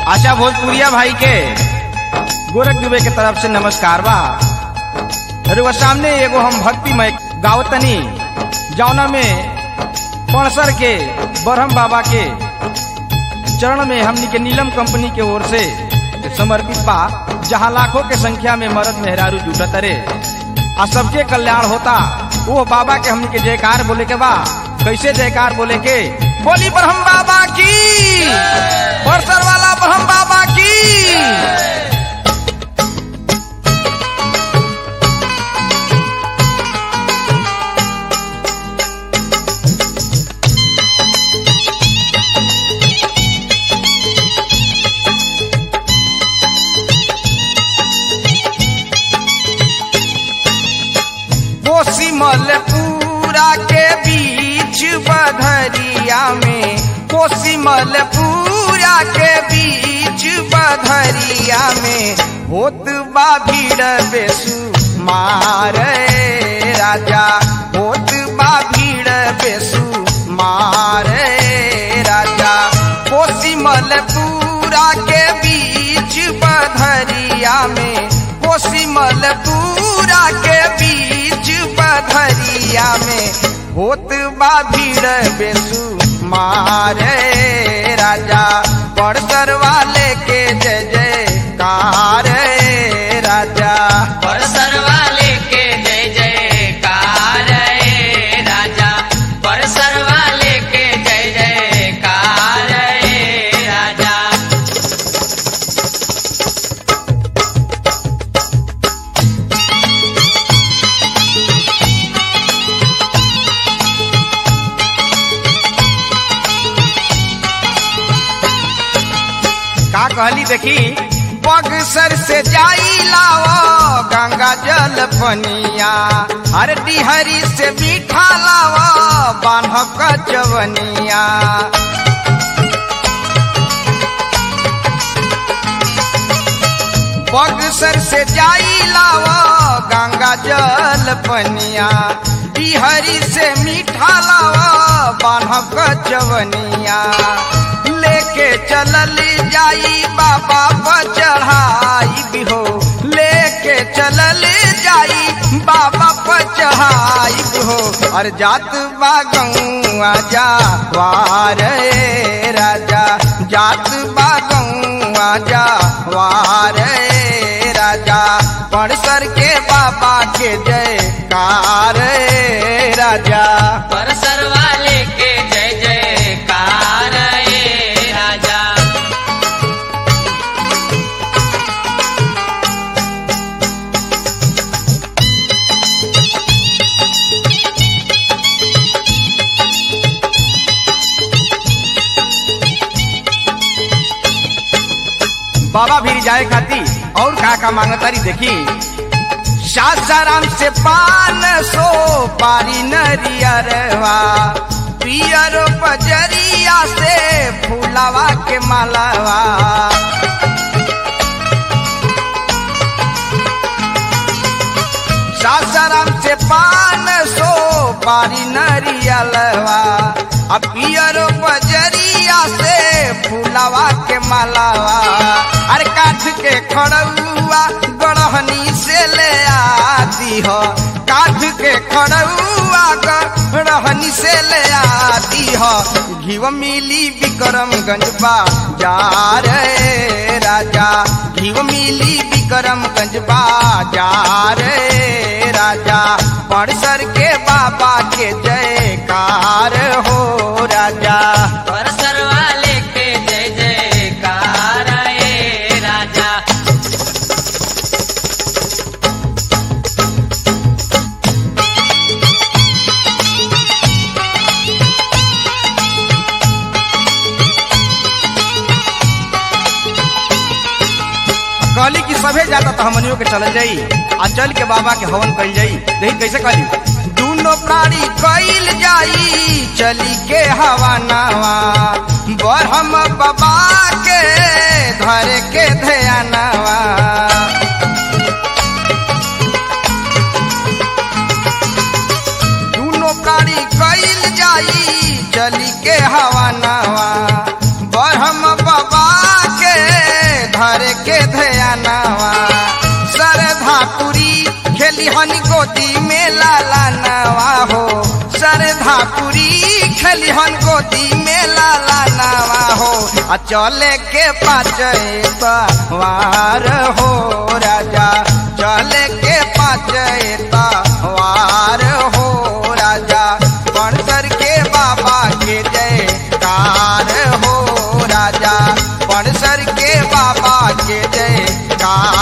आशा भोजपुरिया भाई के गोरख दुबे के तरफ से नमस्कार बा रुआ सामने एगो हम भक्तिमय गावतनी जौना में पणसर के बरहम बाबा के चरण में हमनी के नीलम कंपनी के ओर से समर्पित बा जहाँ लाखों के संख्या में मर्द मेहरारू जुटत रे आ सबके कल्याण होता वो बाबा के हमनी के जयकार बोले के बा कैसे जयकार बोले के बोली ब्रह्म बाबा की बरसर वाला ब्रह्म बाबा की कोसी मलपुरा के बीच बधरिया में कोसी मलपुरा के बीच बधरिया में होत बा भीड़ बेसु मारे राजा होत बा भीड़ बेसु मारे राजा कोसी मलपुरा के बीच बधरिया में कोसी मलपुरा के बीच बधरिया में होत बा भीड़ बेसु मारे राजा बड़सर वाले के जय जयकार राजा परसर वाले के जय जयकार रे राजा परसर वाले के जय जयकार रे राजा का कहली देखी बगसर से जाई लाओ गंगा जल पनिया हर डिहरी से मीठा लाओ बान्ह कचवनिया बगसर से जाई लाओ गंगा जल पनिया डिहरी से मीठा लाओ बान्ह कचवनिया लेके चलल जाई बाबा पर चढ़ाई भी हो लेके चलल जाई बाबा पर चढ़ाई भी हो और जात बागौआ जा वारे राजा जात बागौआ जा वारे राजा पड़सर के बाबा के जयकार राजा परसर वाले के जय जयकार रे राजा बाबा भी जाए खाती और का का मांगतारी देखी सासाराम से पान सो पारी नरियरवा पियर बजरिया से फूलावा के मालावा सासाराम से पान सो पारी नरियलवा आ पियर बजरिया से फूलावा के मालावा अरे काठ के खड़ुआ गढ़हनी से ले आती हो काठ के खड़ुआ गढ़हनी से ले आती हो घीव मिली विक्रमगंज बाजार रे राजा घीव मिली विक्रमगंज बाजार रे राजा पड़सर के बाबा के जयकार हो राजा परसर वाले के जय जयकार रे राजा कहली कि सभे जाता तो हमनियों के चल जाई आ चल के बाबा के हवन कल जाई देखी कैसे कहली दूनो प्राणी कइल जाई चली के हवा नावा बरहम बाबा के धरे के ध्यानवा दूनो प्राणी कइल जाई चली के हवा नावा बरहम बाबा के गोदी में लाला नवा हो सरधापुरी खलिहन गोदी में लाला नवा हो आ चले के पाचे वार हो राजा चले के पाचे वार हो राजा पणसर के बाबा के जय कार हो राजा पणसर के बाबा के जय कार